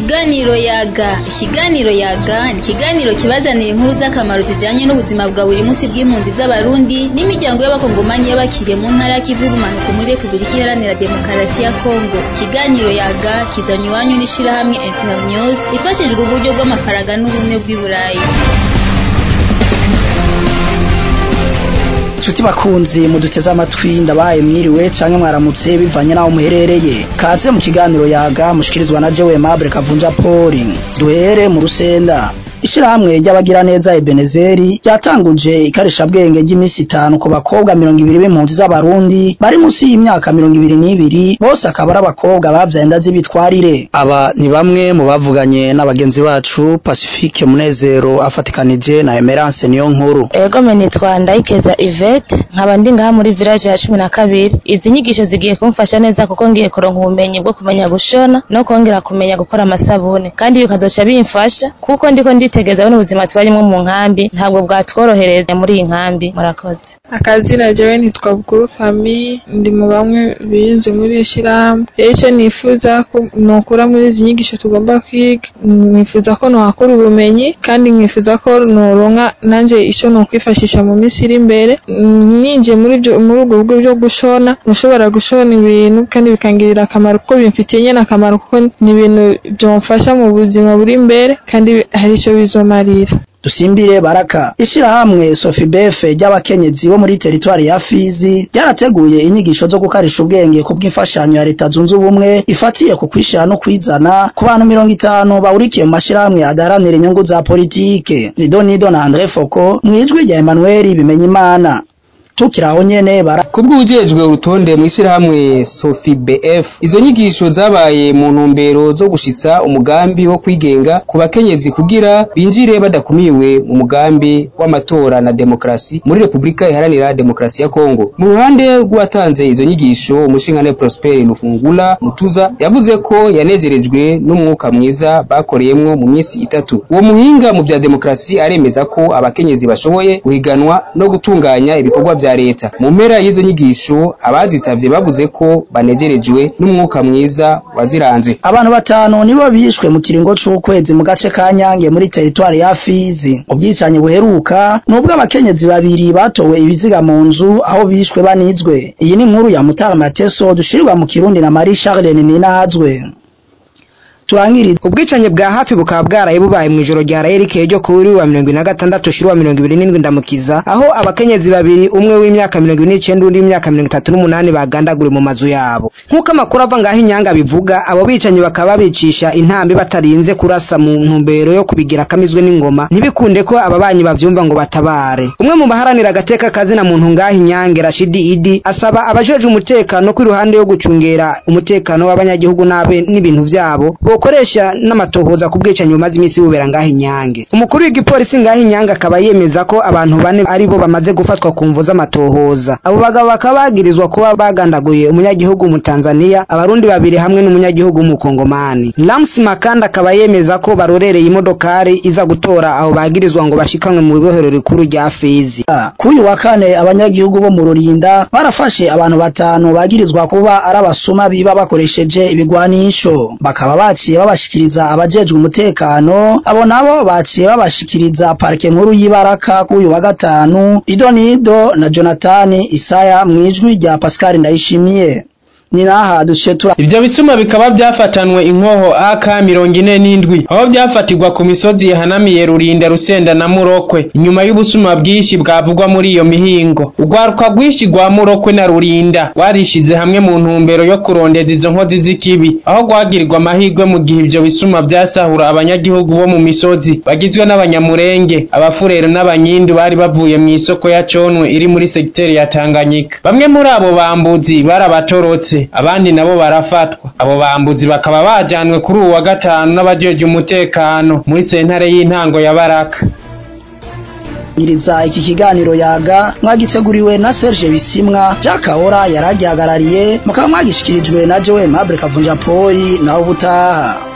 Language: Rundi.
Ikiganiro yaga ikiganiro yaga ni ikiganiro kibazanira inkuru z'akamaro zijanye n'ubuzima bwa buri munsi bw'impunzi z'abarundi n'imiryango y'abakongomanyi y'abakiriye mu ntara y'ikivu y'ubumanuko muri repubulika iharanira demokarasi ya kongo ikiganiro yaga kizanye iwanyu n'ishirahamwe internews ifashijwe uburyo bw'amafaranga n'ubumwe bw'i burayi Nshuti bakunzi muduteze amatwi ndabaye mwiriwe canke mwaramutse bivanye naho muherereye kaze mu kiganiro yaga mushikirizwa na Jewe Mable Kavunja Poli duhere mu rusenda Ishirahamwe ry'abagira neza Ebenezeri ryatanguje ikarishabwenge ry'imisi itanu ku bakobwa mirongo ibiri b'impunzi z'abarundi bari munsi y'imyaka mirongo ibiri n'ibiri bose akaba ari abakobwa bavyaye inda z'ibitwarire aba ni bamwe mu bavuganye n'abagenzi bacu Pacifique Munezero afatikanije na Emerance niyo nkuru Ego me nitwa Ndayikeza Yvette nkaba ndi ngaha muri village ya cumi na kabiri izi nyigisho zigiye kumfasha neza kuko ngiye kuronka ubumenyi bwo kumenya gushona no kongera kumenya gukora amasabune kandi bikazoca bimfasha kuko ndiko nditegeza buno ubuzima tubarimwo mu nkambi ntabwo bwatworohereza muri iyi nkambi murakoze akazina jewe nitwa bukuru fami ndi mu bamwe birinze muri iri shirahamwe rero icyo nifuza ko nokura muri izi nyigisho tugomba kwiga nifuza ko nohakura ubumenyi kandi nkifuza ko noronka nanje ico nokwifashisha mu minsi iri imbere ninjiye muri ibyo muri ubwo buryo bwo gushona nshobora gushona ibintu kandi bikangirira akamaro kuko bimfitiye nyene akamaro kuko ni ibintu byomfasha mu buzima buri imbere kandi hari ico bizomarira dusimbire baraka ishirahamwe sofibefe ry'abakenyezi bo muri teritwari ya fizi ryarateguye inyigisho zo gukarisha ubwenge ku bw'imfashanyo ya leta zunze ubumwe ifatiye ku kwishira no kwizana ku bantu mirongo itanu bahurikiye mu mashirahamwe adaharanira inyungu za politike nido nido na andre foko mwijwi rya emanueli bimenyimana tukiraho nyene bara kubw'ujejwe urutonde mu ishyirahamwe Sofi BF izo nyigisho zabaye mu ntumbero zo gushitsa umugambi wo kwigenga ku bakenyezi kugira binjire badakumiwe mu mugambi w'amatora na demokrasi muri Repubulika Iharanira Demokarasi ya Kongo mu ruhande rw'uwatanze izo nyigisho umushingane Prosper Lufungula Mutuza yavuze ko yanezerejwe n'umwuka mwiza bakoreyemwo mu minsi itatu uwo muhinga mu bya demokrasi aremeza ko abakenyezi bashoboye guhiganwa no gutunganya ibikorwa vya leta mu mpera y'izo nyigisho abazitavye bavuze ko banegerejwe n'umwuka mwiza waziranze abantu batanu nibo bishwe mu kiringo c'ukwezi mu gace ka Nyange muri teritwari ya Fizi ubwicanyi buheruka nubwo abakenyezi babiri batowe ibiziga mu nzu aho bishwe banizwe iyi ni inkuru ya Mutara Mateso dushirirwa mu Kirundi na Marie Charlene Ninazwe turangiriza ubwicanyi bwa hafi bukaba bwaraye bubaye mu ijoro rya rayerike ryo kuri wa mirongo ibiri na gatandatu shiri wa mirongo ibiri n'indwi ndamukiza aho abakenyezi babiri umwe w'imyaka mirongo ibiri n'icenda undi w'imyaka mirongo itatu n'umunani bagandaguriwe mu mazu yabo nk'uko amakuru ava ngaho inyanga bivuga abo bicanyi bakaba babicisha intambi batarinze kurasa mu ntumbero yo kubigira akamizwe n'ingoma ntibikunde ko ababanyi bavyumva ngo batabare umwe mu baharanira agateka kazina muntu ngaho inyange rashidi idi asaba abajejwe umutekano ko iruhande yo gucungera umutekano w'abanyagihugu n'abe n'ibintu vyabo bokoresha n'amatohoza ku bwicanyi bumaze iminsi bubera ngaho inyange umukuru w'igipolisi ngaho inyange akaba yemeza ko abantu bane ari bo bamaze gufatwa ku mvu z'amatohoza abo bagabo bakaba bagirizwa kuba bagandaguye umunyagihugu mu Tanzania abarundi babiri hamwe n'umunyagihugu mu Kongomani Lams Makanda akaba yemeza ko barorereye imodokari iza gutora abo bagirizwa ngo bashikanwe mu bibohero rikuru rya Fizi kuyu wa kane abanyagihugu bo mu Rurinda barafashe abantu batanu bagirizwa kuba ari abasuma biba bakoresheje ibigwanisho bakaba baciye babashikiriza abajejwe umutekano abo nabo baciye babashikiriza parike nkuru y'ibaraka k'uyu wa gatanu idonido na jonathan isaya mwijwi rya pascal ndayishimiye ni naha duce tura ivyo bisuma bikaba vyafatanwe inkoho AK mirongo ine n'indwi aho vyafatirwa ku misozi yahanamiye Rurinda Rusenda na Murokwe inyuma y'ubusuma bwinshi bwavugwa muri iyo mihingo urwaruka rwinshi rwa Murokwe na Rurinda rwarishize hamwe mu ntumbero yo kurondeza izo nkozi z'ikibi aho rwagirirwa amahirwe mu gihe ivyo bisuma vyasahura abanyagihugu bo mu misozi bagizwe n'abanyamurenge abafurero n'abanyindu bari bavuye mu isoko ya Conwe iri muri segiteri ya Tanganyika bamwe muri abo bambuzi barabatorotse abandi nabo barafatwa abo bambuzi bakaba bajanwe kuri uwa gatanu n'abajeje umutekano muri sentare y'intango ya Baraka nyiriza iki kiganiro yaga mwagiteguriwe na Serge Bisimwa Jakahora yaragihagarariye mukaba mwagishikirijwe na Joe Mabre Kavunja Poli naho ubutaha